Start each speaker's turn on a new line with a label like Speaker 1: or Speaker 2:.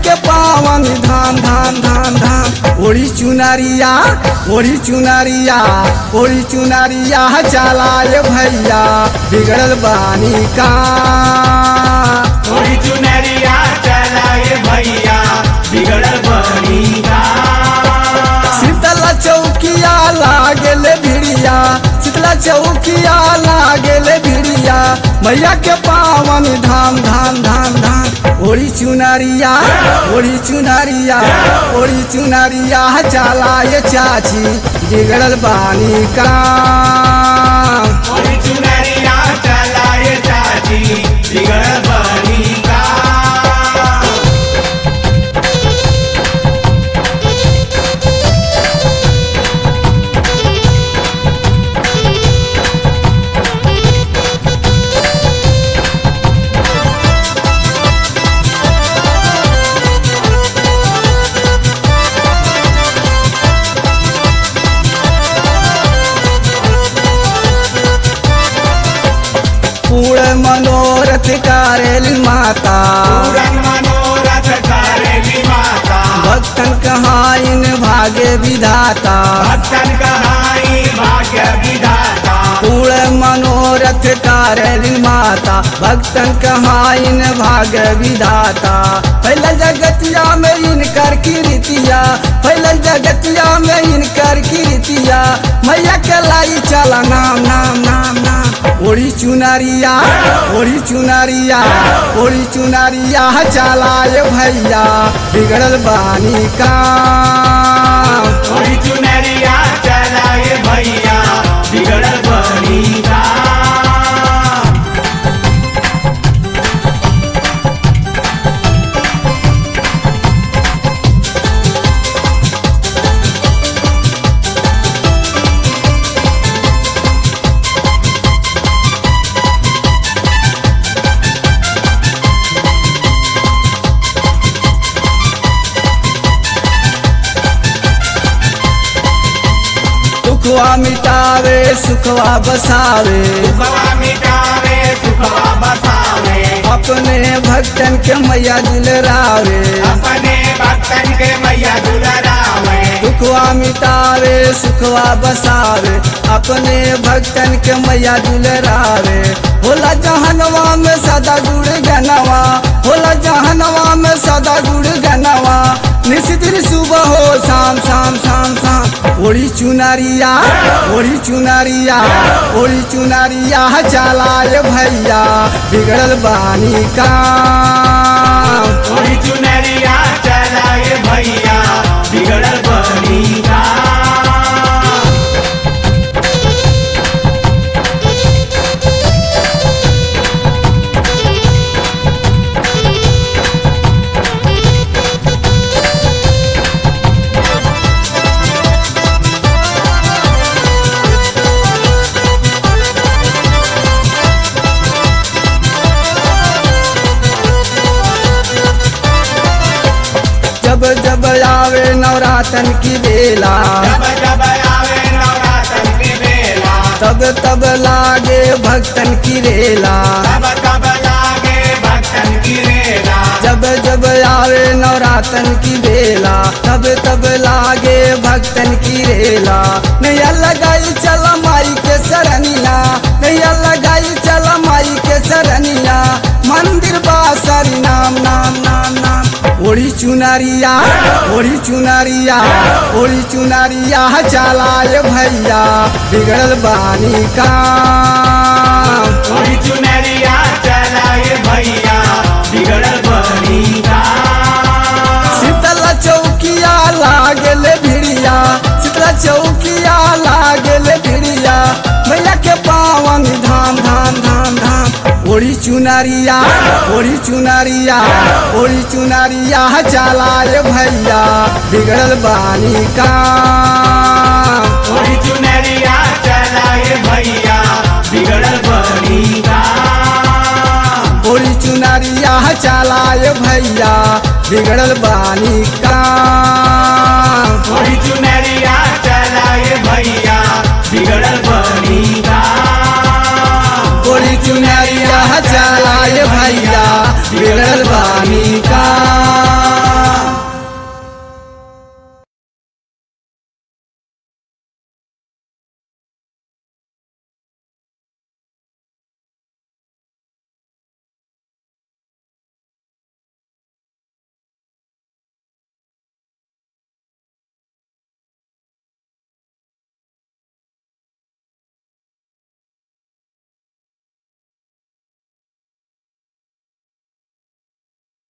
Speaker 1: के पावन धाम धाम धाम धाम ओड़ी चुनरिया ओड़ी चुनरिया ओड़ी चुनरिया चलाए भैया बिगड़ल बानी का
Speaker 2: थोड़ी चुनरिया चलाए भैया बिगड़ल बनी का
Speaker 1: शीतला चौकिया लागेले भिड़िया शीतला चौकिया लागेले भिड़िया मैया के पावन धाम धाम धाम धाम ओड़ी चुनरिया ओड़ी चुनरिया ओड़ी चुनरिया चलाए चाची बिगड़ल बानी का
Speaker 2: थोड़ी चुनरिया चलाए चाची बिगड़ल बनी का
Speaker 1: पूर्ण मनोरथ करेल माता
Speaker 2: पूरन मनोरथ करेली माता
Speaker 1: भक्तन कहाइन भाग्य विधाता
Speaker 2: भक्तन कहाई भाग्य विधाता
Speaker 1: पूर्ण मनोरथ करेल माता भक्तन कहाइन भाग्य विधाता पहले जगतिया में इनकर कीर्तिया पहले जगतिया में इनकर कीर्तिया मैया के लाई चला नाम नाम नाम नाम ओड़ी चुनरिया ओड़ी चुनरिया ओड़ी चुनरिया चलाए भैया बिगड़ल बानी का
Speaker 2: थोड़ी चुनरिया चलाए भैया बिगड़ल बनी का
Speaker 1: दुखवा मिटावे सुखवा बसावे
Speaker 2: सुखवा मिटावे सुखवा बसावे
Speaker 1: अपने भक्तन के मैया दिलरावे
Speaker 2: अपने भक्तन के मैया दुलरावे
Speaker 1: दुखवा मिटावे सुखवा बसावे अपने भक्तन के मैया दिलरावे होला जहनवा में सदा गुड़ गनवा होला जहनवा में सदा गुड़ गनवा निशिदिन सुबह हो शाम शाम शाम शाम ओड़ी चुनरिया ओड़ी चुनरिया ओड़ी चुनरिया चलाए भैया बिगड़ल बानी का
Speaker 2: थोड़ी चुनरिया चलाए भैया बिगड़ल बनी का
Speaker 1: जब जब आवे नवरातन की बेला
Speaker 2: जब जब आवे नवरात्र की बेला
Speaker 1: तब तब लागे भक्तन की रेला
Speaker 2: तब तब लागे भक्तन की रेला
Speaker 1: जब जब आवे नवरातन की बेला तब तब लागे भक्तन की रेला नैया लगाई चल माई के सरनिया नैया लगाई चल माई के सरनिया मंदिर बासरी नाम नाम नाम नाम ओड़ी चुनरिया ओड़ी चुनरिया ओड़ी चुनरिया चलाए भैया बिगड़ल बानी का
Speaker 2: थोड़ी चुनरिया चलाए भैया बिगड़ल बनी का
Speaker 1: शीतला चौकिया लागेले भिड़िया शीतला चौकिया लागेले भिड़िया मैया के पावन धाम धाम धाम धाम ओड़ी चुनरिया ओड़ी चुनरिया ओड़ी चुनरिया चलाए भैया बिगड़ल बानी का
Speaker 2: थोड़ी चुनरिया चलाए भैया बिगड़ल बनी का
Speaker 1: ओड़ी चुनरिया चलाए भैया बिगड़ल बानी का
Speaker 2: थोड़ी चुनरिया चलाए भैया बिगड़ल बनी का
Speaker 1: ओड़ी चुनरिया चलाए भैया बिगड़ल बानी